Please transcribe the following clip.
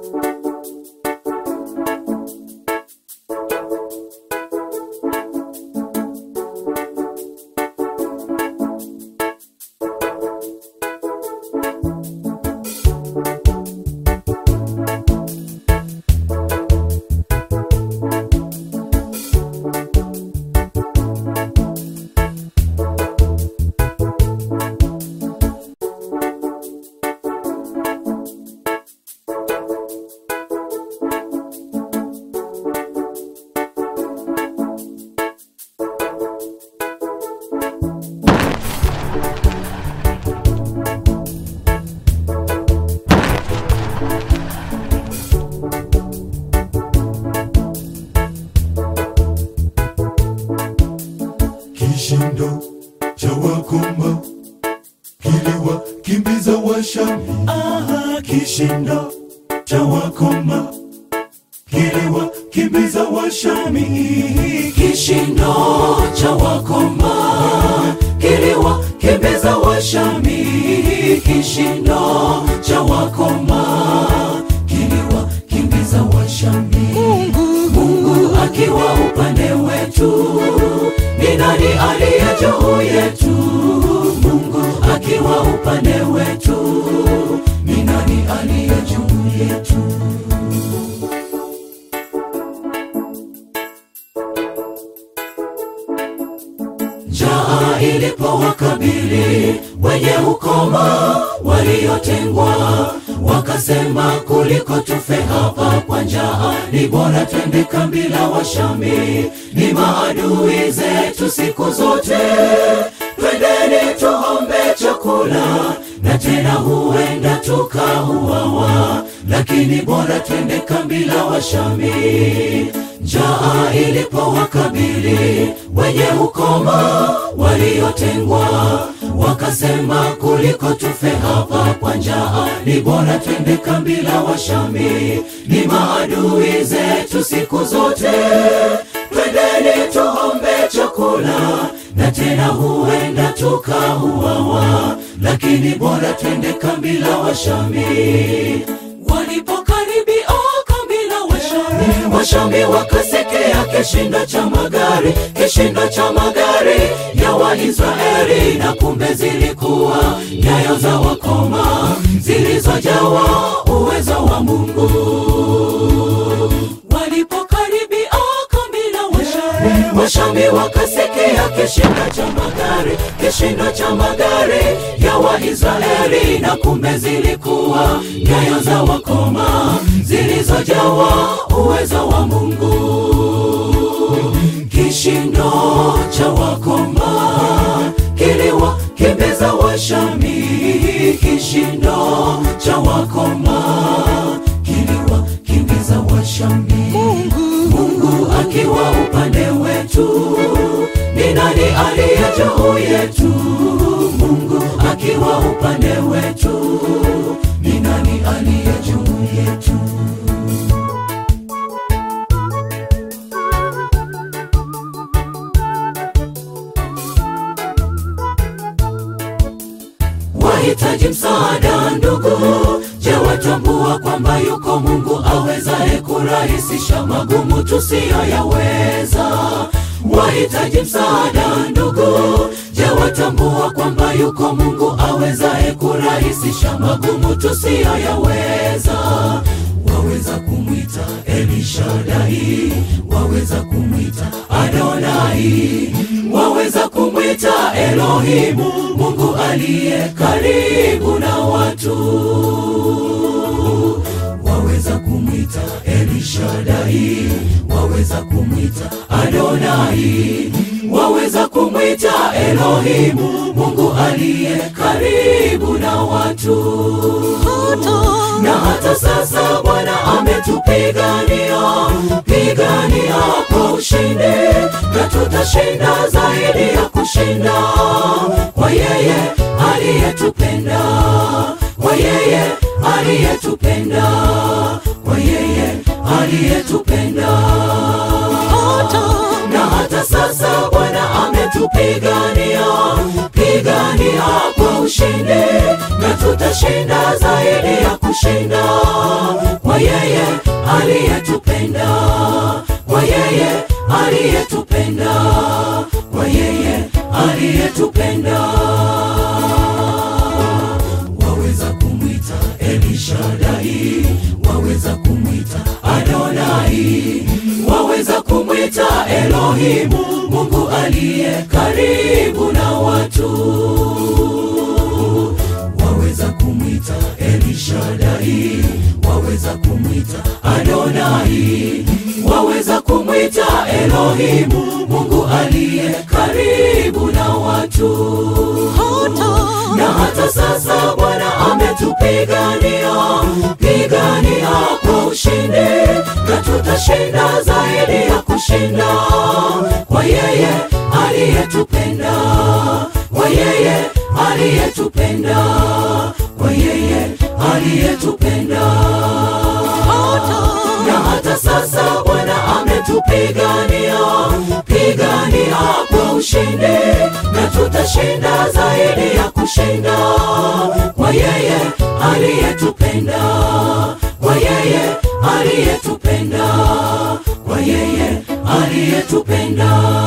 Kishindo cha wakoma kiliwakimbiza Washami. Aha, kishindo cha wakoma kiliwakimbiza Washami. Kishindo cha wakoma kiliwakimbiza Washami. Kishindo cha wakoma kiliwakimbiza Washami. Mungu akiwa upande wetu, ni nani aliye juu yetu? Mungu akiwa upande wetu, ni nani aliye juu yetu? Njaa ilipowakabili wenye ukoma waliotengwa, wakasema kuliko tufe hapa kwa njaa, ni bora twende kambi la Washami. Ni maadui zetu siku zote, twendeni tuombe chakula, na tena huenda tukauawa, lakini bora twende kambi la Washami. Njaa ilipowakabili wenye ukoma waliotengwa, wakasema kuliko tufe hapa kwa njaa, ni bora twende kambi la Washami. Ni maadui zetu siku zote, twendeni tuombe chakula, na tena huenda tukauawa, lakini bora twende kambi la Washami. Walipokaribia kambi la Washami, Washami wakasikia kishindo cha magari, kishindo cha magari ya Waisraeli, na kumbe zilikuwa nyayo za wakoma zilizojawa uwezo wa Mungu. Walipokaribia kambi la Washami, Washami wakasikia kishindo cha magari, kishindo cha magari ya Waisraeli, na kumbe zilikuwa nyayo za wakoma zilizojawa uwezo wa Mungu. Kishindo cha wakoma kiliwakimbiza Washami, kishindo cha wakoma kiliwakimbiza Washami. Mungu akiwa upande wetu, ni nani aliye juu yetu? Mungu akiwa upande wetu, ni nani aliye juu yetu? Wahitaji msaada ndugu, je, watambua kwamba yuko Mungu awezaye kurahisisha magumu tusiyoyaweza? Wahitaji msaada ndugu, je, watambua kwamba yuko Mungu awezaye kurahisisha magumu tusiyoyaweza? Waweza kumwita Elishadai, waweza kumwita Adonai, waweza kumwita Elohimu, Mungu aliye karibu na watu. Waweza kumwita Elishadai, waweza kumwita Adonai, waweza kumwita Elohimu, Mungu aliye karibu na watu na hata sasa Bwana ametupigania pigania kwa ushindi, na tutashinda zaidi ya kushinda kwa yeye aliyetupenda, kwa yeye aliyetupenda, kwa yeye aliyetupenda. Na hata sasa Bwana ametupigania pigania kwa ushindi, na tutashinda zaidi ya kushinda kwa yeye aliyetupenda kwa yeye aliyetupenda kwa yeye aliyetupenda waweza kumwita elishadai waweza kumwita adonai waweza kumwita elohimu mungu aliye karibu na watu waweza kumwita elishadai waweza kumwita adonai waweza kumwita elohimu mungu aliye karibu na watu na hata sasa bwana ametupigania pigania kwa ushindi na tutashinda zaidi ya kushinda kwa yeye aliyetupenda kwa yeye aliyetupenda kwa yeye aliyetupenda na hata sasa bwana ametupigania pigania kwa ushindi na tutashinda zaidi ya kushinda kwa yeye aliyetupenda kwa yeye aliyetupenda kwa yeye aliyetupenda